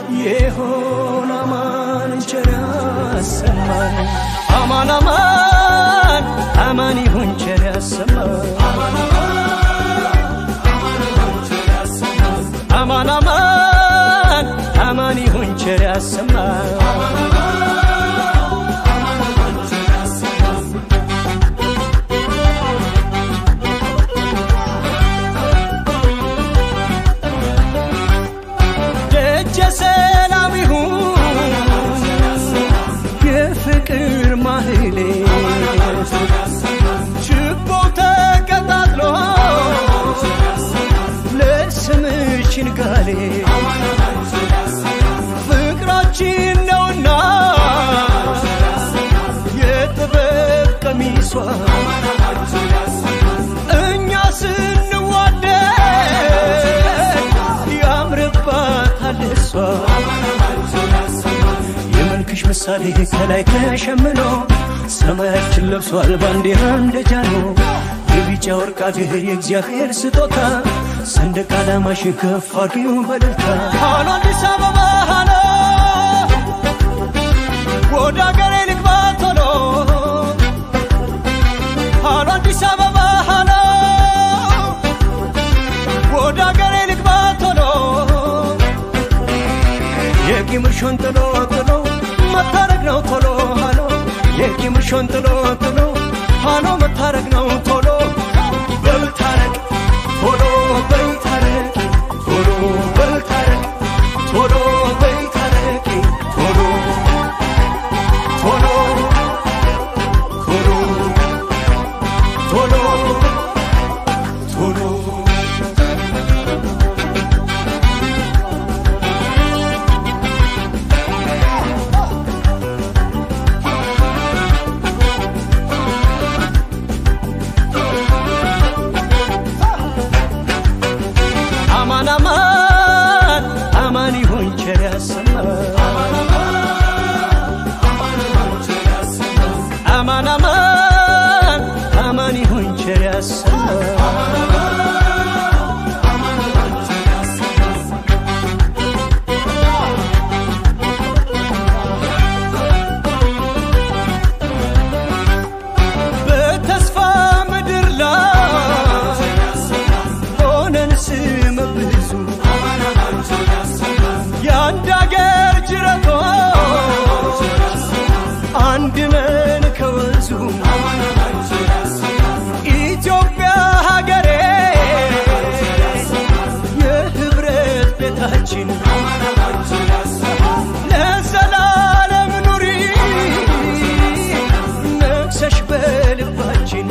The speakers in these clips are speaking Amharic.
የሆን አማን ቸር ያሰማን አማን አማን አማን ይሁን ቸር ያሰማን አማን አማን አማን ይሁን ቸር ያሰማን ደጀ ሰላም ይሁን የፍቅር ማህሌ ችቦ ተቀጣጥሎ ለስምሽ ንጋሌ ፍቅራችን ነውና የጥበብ ቀሚሷ እኛ ስንዋደድ ያምርባታል እሷ የመልክሽ ምሳሌ ከላይ ተሸምኖ ሰማያችን ለብሷል ባንዲራ እንደጃኖ የቢጫ ወርቅ አገር የእግዚአብሔር ስጦታ ሰንደቅ ዓላማሽን ከፍ አድርጊው በደልታ ሃሎ አዲስ አበባ ሃሎ ወደ አገሬ ልግባ ቶሎ ሃሎ አዲስ አበባ ሃሎ ወደ አገሬ ልግባ ቶሎ የቂምሽን ጥሎ ጥሎ መታረቅ ነው ቶሎ ሃሎ የቂምሽን ጥሎ ጥሎ ሃሎ መታረቅ ነው ቶሎ በልታረቅ ቶሎ በልታረቅ ቶሎ በልታረቅ ቶሎ በልታረቅ ቶሎ ቶሎ ቶሎ ቶሎ ቶሎ አማን አማን አማን ይሁን ቸር ያሰማን አማን አማን አማን ይሁን ቸር ያሰማን በተስፋ ምድር ላይ ሆነን ስም ብዙ የአንድ አገር ጅረቶች አንድ ነን ከወንዙ ኢትዮጵያ ሀገሬ የህብረት ቤታችን ለዘላለም ኑሪ ነግሰሽ በልባችን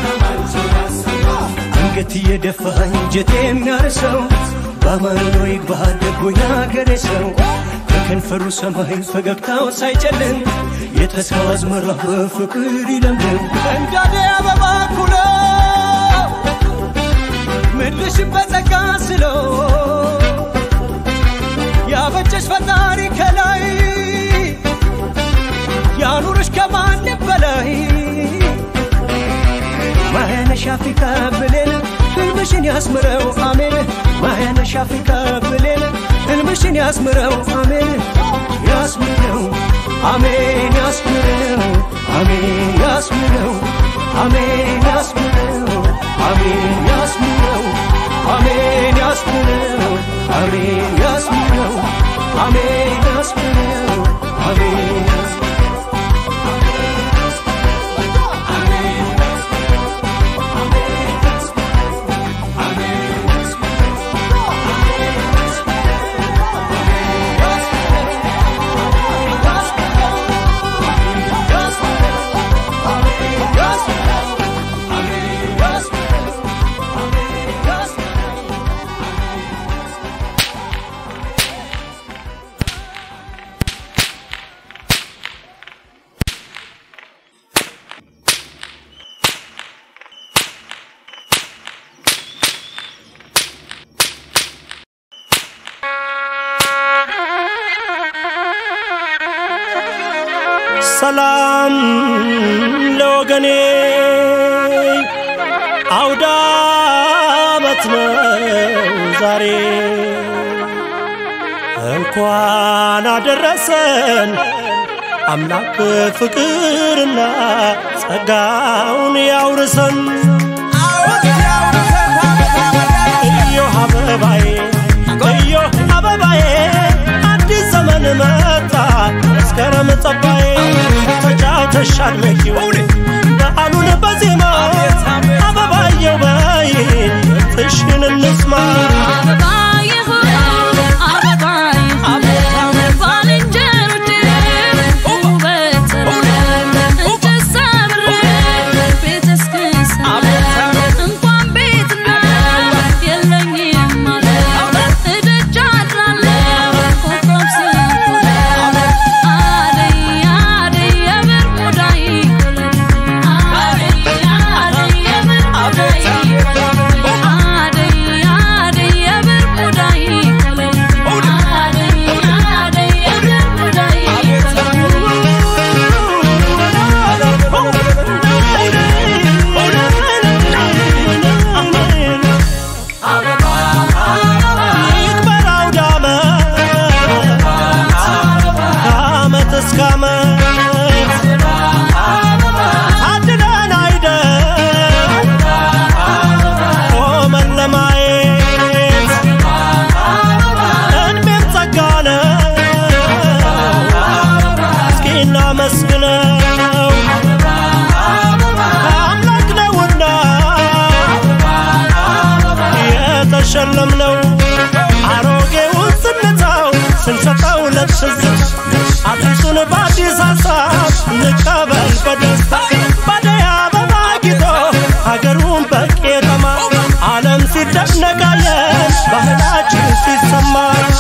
አንገት እየደፋ እንጀት የሚያርሰው በአማኖ ይግባ ደጎ ያገሬ ሰው ከከንፈሩ ሰማይ ፈገግታው ሳይጨልም የተስፋው አዝመራ በፍቅር ይለምልም እንዳደ አበባ ኩሎ ምድርሽን በጸጋ ስለው ያበጀሽ ፈጣሪ ከላይ ያኑርሽ ከማንም በላይ ማያነሽ አፍሪካ ብሌን ህልምሽን ያስምረው አሜን ማያነሽ አፍሪካ ብሌን ህልምሽን ያስምረው አሜን ያስምረው አሜን ያስምረው አሜን ያስምረው አሜን ያስምረው አሜን ያስምረው አሜን ያስምረው አሜን ያስምረው አሜን ያስምረው አሜን ያስምረው ሰላም ለወገኔ አውደ ዓመት ነው ዛሬ እንኳን አደረሰን አምላክ ፍቅርና ጸጋውን ያውርሰን። እዮህ አበባዬ እዮህ አበባዬ አዲስ ዘመን መጣ መስከረም ጸባዬ ተጫውተሽ አድመቂው በዓሉን በዜማ አበባየው በይን ጥሽን እንስማ ይክበር አውደ ዓመት ከዓመት እስከ ዓመት ታድለን አይደል ቆመን ለማየት እድሜም ጸጋ ነው እስኪ እናመስግነው አምላክ ነውና የተሸለምነው አሮጌውን ስንተው ስንሰጠው ለትዝት አዲሱን በአዲስ ሀሳብ እንቀበል በደስታ ባደይ አበባ ጊጦ ሀገሩን በቄጠማ ዓለም ሲደነቃለን ባህላችን ሲሰማ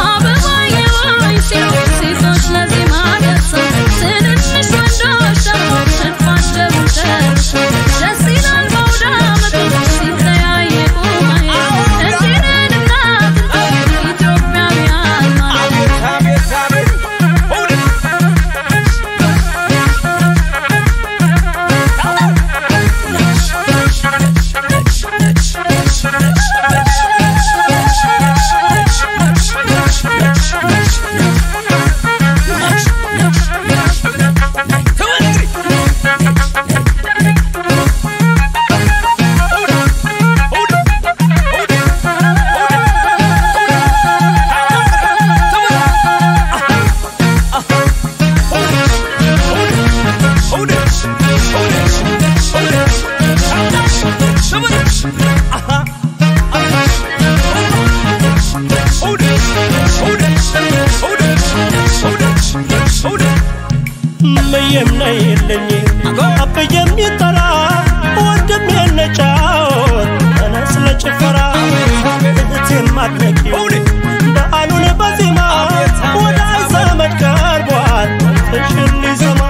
ምየም ነይልኝ አብዬም ይጠራ ወንድም የነጫወት ተነስ ለጭፈራ እህቴም አድነቂው በዓሉን በዜማ ወዳጅ ዘመድ ቀርቧል ፍሽን ሊሰማ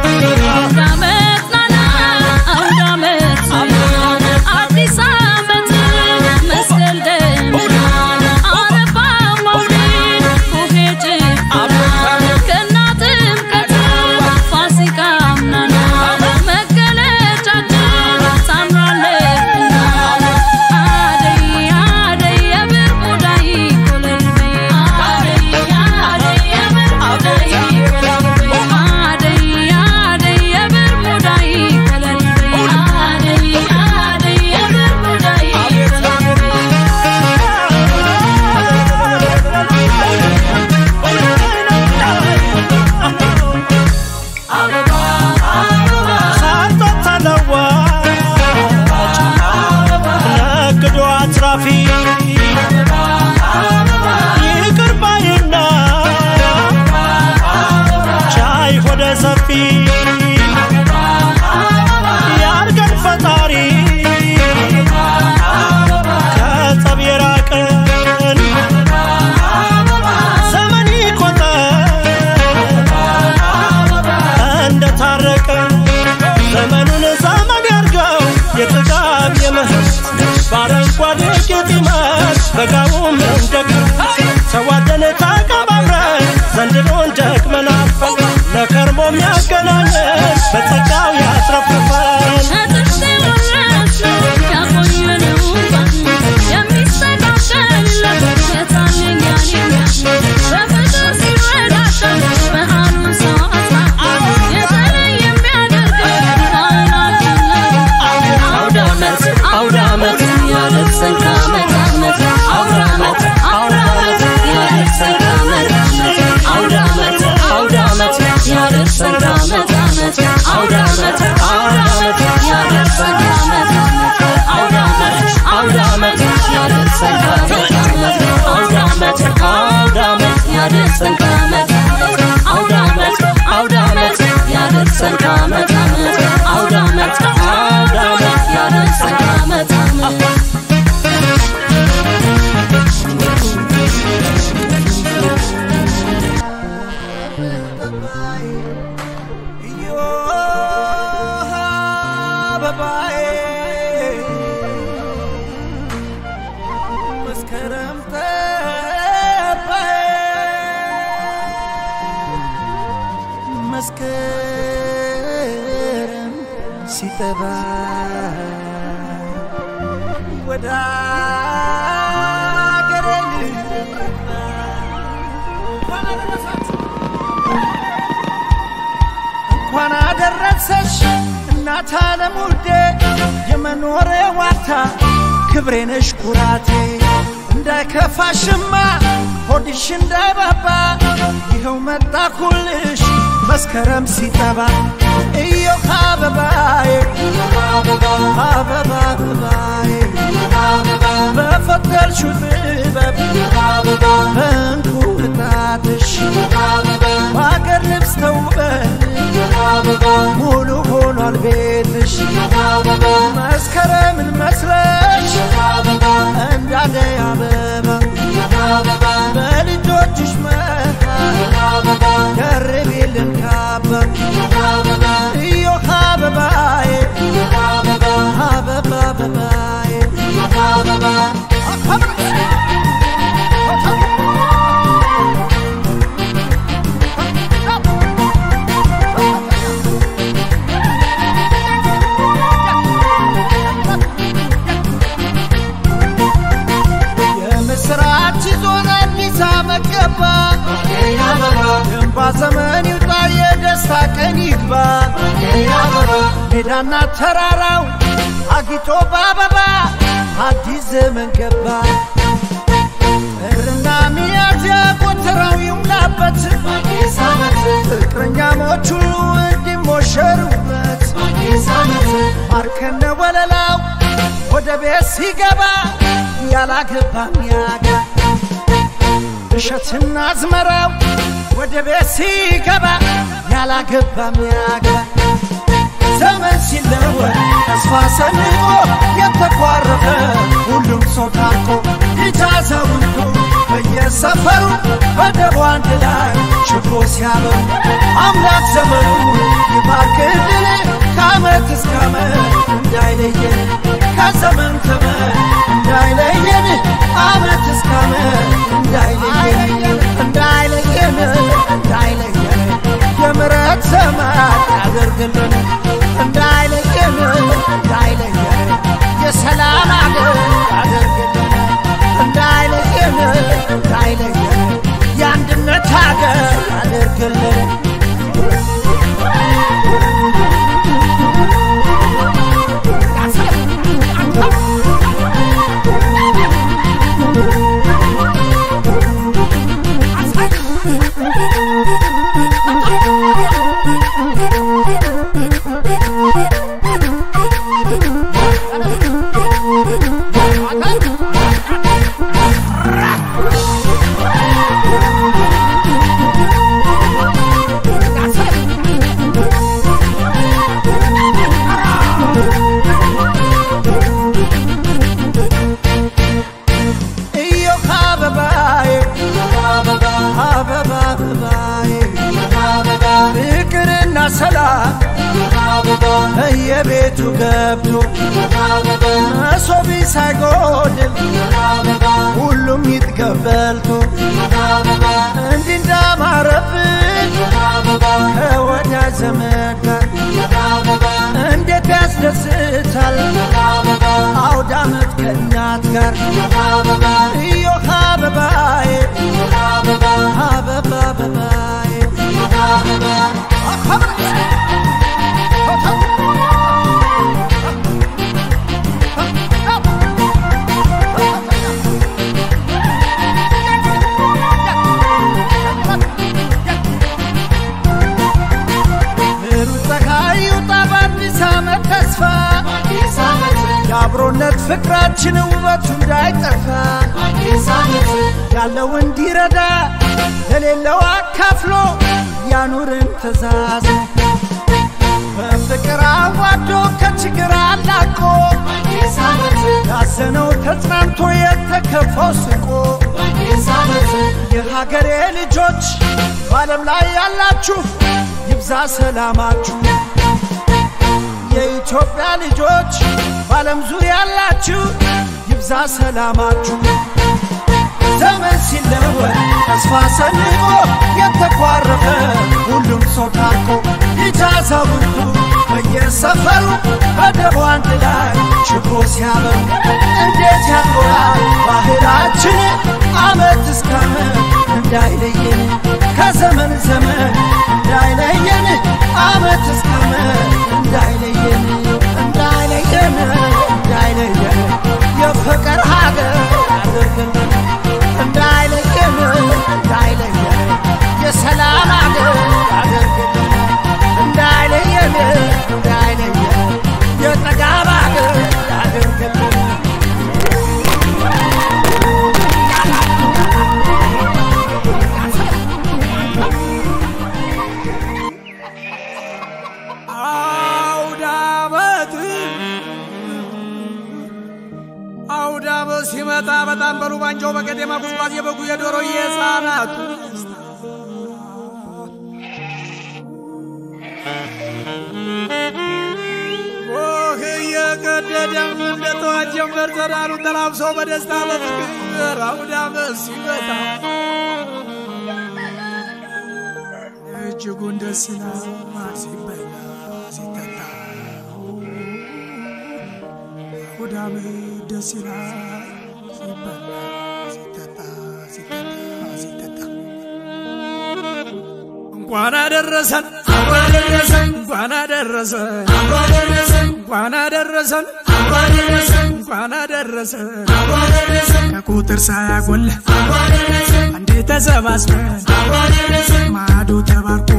ሳርቶት ተለዋጭ ነግዶ አትራፊ ይቅር ባይና ቻይ ሆደ ሰፊ ያርገን ፈጣሪ ከጸብ የራቀን ዘመን ይቆጠር እንደታረቀ ዘመኑን ዘመን ያርገው የጥጋብ የምህረት በአረንጓዴ ጌጥ ይመር በጋውም እንደግ ተዋደን ተቀባብረን ዘንድሮን ደግመናል ለከርሞ የሚያገናኘን አበባዬ እዮሃ አበባዬ መስከረም ጠባዬ መስከረም ሲጠባ ወደ አገሬ ልግባ እንኳን አደረሰሽ እናት ዓለም ውዴ የመኖሬ ዋርታ ክብሬ ነሽ ኩራቴ እንዳይከፋሽማ ሆድሽ እንዳይባባ ይኸው መጣኩልሽ መስከረም ሲጠባ እዮህ አበባዬ አበባ አበባዬ በፈጠርሽው ጥበብ በእንቁ ቅጣትሽ በአገር ልብስ ተውበን ሙሉ ሆኗል ቤትሽ መስከረምን መስለሽ እንዳደይ አበባ በልጆችሽ መሃል ደርቤልን ካባ እዮህ አበባዬ አበባ አበባዬ የምስራች ዞን አዲስ ዓመት ገባ የእንባ ዘመን ይውጣ የደስታ ቀን ይግባ ሜዳና ተራራው አጊጦ በአበባ አዲስ ዘመን ገባ ጥርና ሚያዝያ ጎተራው ይሙላበት ፍቅረኛሞች ሁሉ እንዲሞሸሩበት ማርከነ ወለላው ወደ ቤት ሲገባ ያላገባ ሚያጋ እሸትና አዝመራው ወደ ቤት ሲገባ ያላገባ ሚያጋ ዘመን ሲለወጥ ተስፋ ሰንቆ የተኳረፈ ሁሉም ሰው ታርቆ ልጅ አዛውንቱ በየሰፈሩ በደቡ አንድ ላይ ችቦ ሲያበሩ አምላክ ዘመኑ ይባርክልን ከዓመት እስከ ዓመት እንዳይለየን ከዘመን ዘመን እንዳይለየን ዓመት እስከ ዓመት እንዳይለየን እንዳይለየን እንዳይለየን የምሕረት ዘመን ያደርግልን እንዳይለየን እንዳይለየን የሰላም አገር ያደርግልን እንዳይለየን እንዳይለየን የአንድነት ሀገር ያደርግልን እዮህ አበባዬ አበባ አበባዬ ፍቅርና ሰላም በየቤቱ ገብቶ መሶቢ ሳይጎድል ሁሉም ይጥገብ በልቶ እንዲህ እንዳማረብን ከወዳጅ ዘመድ ጋር እንዴት ያስደስታል አውደ ዓመት ከእናት ጋር እዮህ አበባዬ አበባ አበባዬ ብሩህ ፀሐይ ይውጣ በአዲስ ዓመት ተስፋ የአብሮነት ፍቅራችን ውበቱ እንዳይጠፋ ያለው እንዲረዳ ለሌለው አካፍሎ ያኑርን ትእዛዝ በፍቅር አዋዶ ከችግር አላቆ ያዘነው ተጽናንቶ የተከፋው ስቆ የሀገሬ ልጆች በዓለም ላይ ያላችሁ ይብዛ ሰላማችሁ። የኢትዮጵያ ልጆች በዓለም ዙሪያ ያላችሁ ይብዛ ሰላማችሁ። ዘመን ሲለወጥ ተስፋ ሰንቆ የተኳረፈ ሁሉም ሰው ታርቆ ልጅ አዛውንቱ በየሰፈሩ በደቡ አንድ ላይ ችቦ ሲያበሩ እንዴት ያምራል ባህላችን አመት እስከ አመት እንዳይለየን ከዘመን ዘመን እንዳይለየን አመት እስከ አመት እንዳይለየን እንዳይለየን እንዳይለየን የፍቅር ሀገር አድርገን እንዳይለየን እንዳይለየን የሰላም ሀገር አድርገን እንዳይለየን እንዳይለየን የጠጋብ ሀገር አድርገን አውዳመት አውዳመት ሲመጣ በጣም በሉ ባንጃው በቀጤማ ጉዝጓዝ የበጉ የዶሮ የህፃናቱ ኦህ እየቀደደ እንደ ጠዋት ጀንበር ዘራሩን ተላብሶ በደስታ በፍቅር አውዳመት ሲመጣ እጅጉን ደስ ይላል ሲበላ ሲጠጣ አውዳም ደስ ይላል ሲበላ ሲጠጣ ሲጠጣ ሲጠጣ እንኳን አደረሰን እንኳን አደረሰን እንኳን አደረሰን እንኳን አደረሰን ከቁጥር ሳያጎል አንዴ ተሰባስበን ማዶ ተባርኮ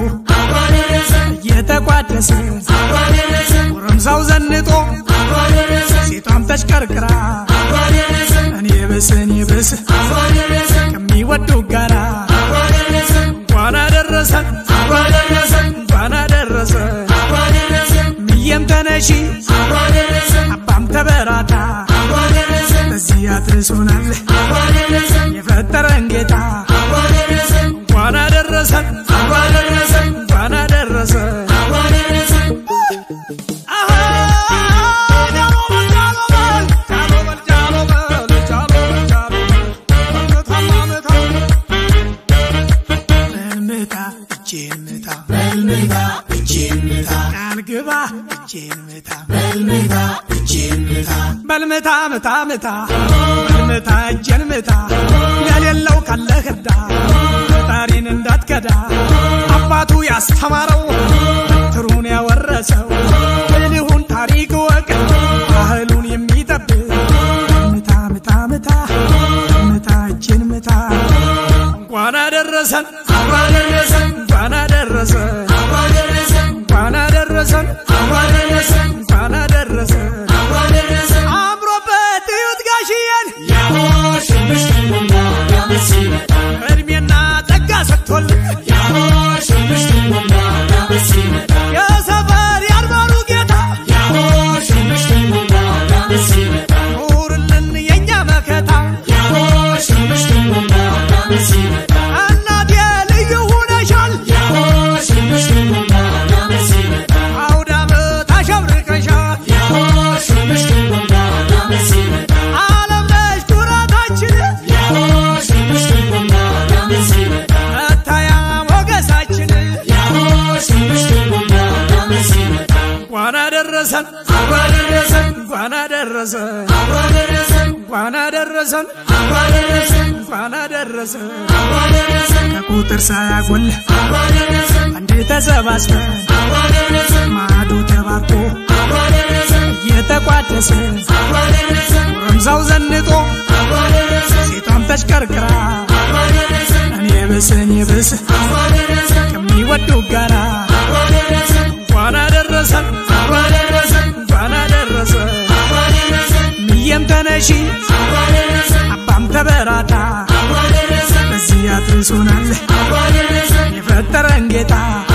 እየተቋደሰ ጎረምሳው ዘንጦ ሴቷም ተሽከርክራ እኔ ብስ እኔ ብስ ከሚወዱ ጋራ እንኳን አደረሰን እንኳን አደረሰን ምየም ተነሺ አባም ተበራታ በዚህ አድርሶናል የፈጠረን ጌታ እንኳን አደረሰን እንኳን አደረሰን አሃ ጃሎ በል ጃሎ በል ጃሎ በል ጃሎ በል ጃሎ በል መታማ መታ በልምታ እጄን ምታ በልምታ እጄን ምታ ቃል ግባ እጄን ምታ በልምታ እጄን ምታ በልምታ ምታ ምታ በልምታ እጄን ምታ ለሌለው ካለህ እርዳ ፈጣሪን እንዳትከዳ አባቱ ያስተማረው ትሩን ያወረሰው ብልሁን ታሪክ ወቅ ባህሉን የሚጠብቅ ምታ ምታ ምታ ምታ እጄን ምታ እንኳን አደረሰን እንኳን አደረሰን እንኳን አደረሰን እንኳን አደረሰን አምሮበት እዩት ጋሽዬን እድሜና ጸጋ ሰጥቶልን የሰፈር ያልባሉ ጌታ ኑርልን የእኛ መከታ እናቴ ልዩ ሁነሻል አውደ ዓመት አሸብርቀሻል ዓለም ነሽ ኩራታችን መታያ ሞገሳችን እንኳን አደረሰን እንኳን አደረሰን እንኳን አደረሰን እንኳን አደረሰን ከቁጥር ሳያጎል አንዴ ተሰባስበን ማዶ ተባርኮ እየተቋደሰ ጎረምሳው ዘንጦ ሴቷም ተሽከርክራ እኔ ብስ እኔ ብስ ከሚወዱ ጋራ እንኳን አደረሰን እንኳን አደረሰን ምየም ተነሺ አባም ተበራታ በዚህ አድርሶናል የፈጠረን ጌታ